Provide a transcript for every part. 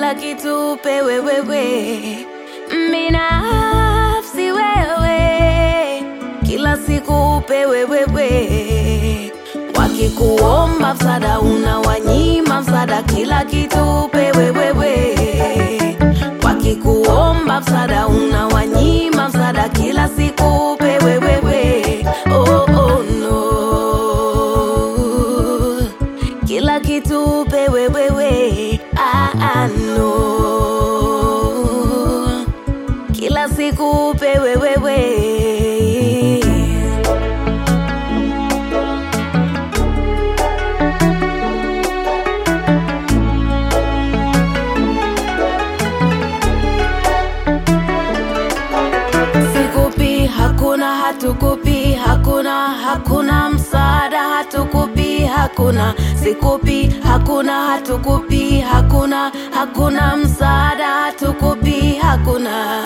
kila kitu upewe wewe, binafsi wewe, kila siku upewe wewe. Wakikuomba msaada unawanyima msaada, kila kitu upewe wewe. Wakikuomba msaada unawanyima msaada, kila siku upewe wewe. Oh, oh, no. Kila kitu upewe wewe. Ah, ah, no. Kila siku upewe wewe. Sikupi, hakuna, hatukupi, hakuna, hakuna msaada, hatukupi, hakuna. Sikupi, hakuna, hatukupi, hakuna, hakuna msaada, hatukupi, hakuna.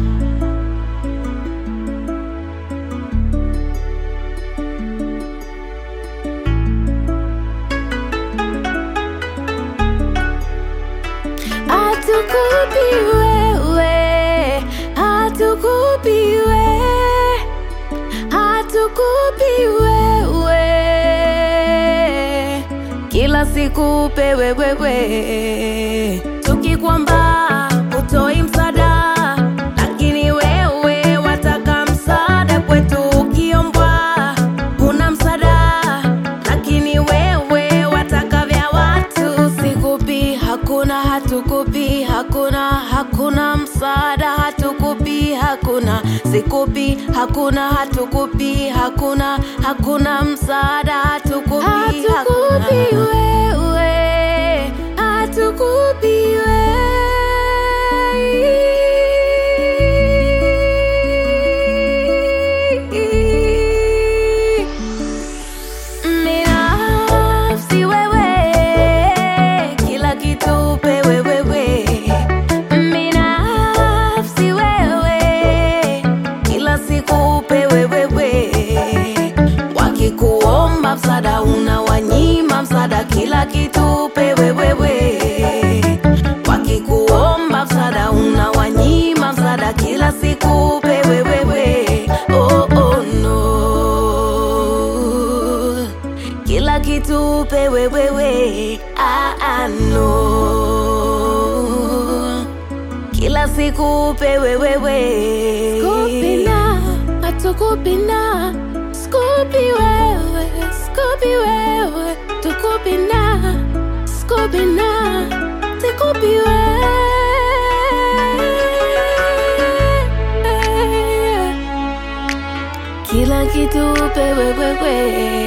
Hatukupi wewe, hatukupi wewe, hatukupi wewe, kila siku upewe wewe, tukikwamba utoi msaada, lakini wewe wataka msaada kwetu, ukiombwa una msaada, lakini wewe wataka vya watu. Sikupi, hakuna, hatukupi, hakuna, hakuna msaada, hatukupi, hakuna. Sikupi, hakuna, hatukupi, hakuna, hakuna msaada, hatukupi, hatukupi wewe, hatukupi wewe. Binafsi wewe, kila kitu upewe wewe. Binafsi wewe, kila siku upewe wewe. Wakikuomba msaada unawanyima msaada, kila kitu upewe wewe. Wakikuomba msaada unawanyima msaada, kila siku upewe wewe. Oh, oh, no. Kila kitu upewe wewe. Ah, ah, no. Kila siku upewe wewe. Skupina, hatukupina. Skupi wewe, skupi wewe, tukupina. Skupina, tukupi wewe. Kila kitu upewe wewe.